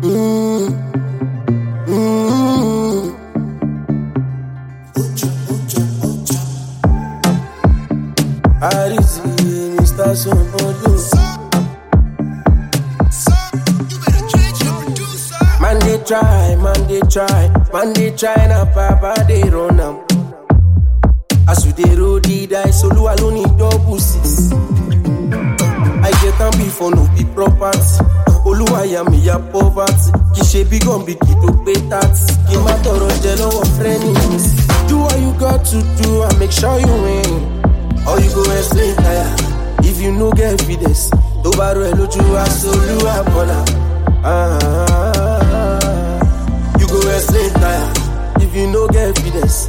Mm. Mm. Arisi, Mr. Sombodo. Man they try, man they try, man they try na papa they run am. As you dey roll the dice, Olu alone need double six. I get am before no be property. Olúwàyà mi ya poverty. Kì í ṣe bí gànbí kì í tó pé tax. Kì í má tọrọ jẹ lọ́wọ́ friends. Do what you got to do and make sure you win. Or you go explain tire. If you no get evidence, tó bá rọ ẹ lójú aṣolúwa bọ̀là. You go explain tire. If you no get evidence.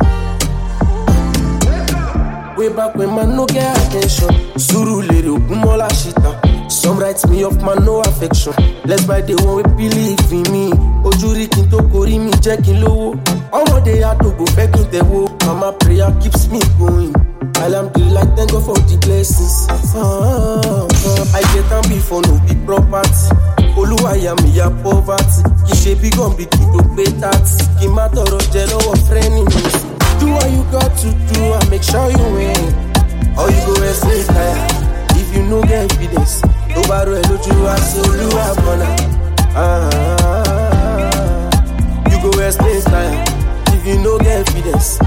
Way back when man no get attention. Suru lere ogunmọ́lá ṣìtàn. Some write me off man no affection. Let's buy the one we believe in me. Ojú rí kí n tó korí mi jẹ́ kí n lówó. Ọmọdé àdògbò fẹ́ kí n tẹ̀wó. Mama prayer keeps me going. Alhamdulillah thank God for the blessings. Ah, ah, ah. I get am before no be property. Olúwàyà mi ya poverty. Kì í ṣe bí gànbí kì í tó pé tax. Kì í má tọrọ jẹ lọ́wọ́ frenemies. Do what you got to do and make sure you win. Or you go explain tire. If you no get evidence, tó bá rọ ẹ lójú aṣolúwa bọ̀nà. You go explain tire. If you no get evidence.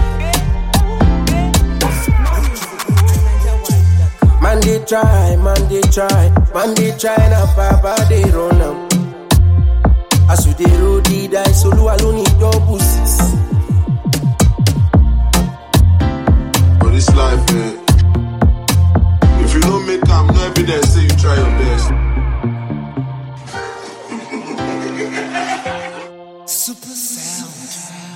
Man they try, man they try, man they try na papa they run am. As you dey roll the dice, Olúwa ló ní double six. For this life, eh, if you don't make am, no evidence say you try your best. Super sound.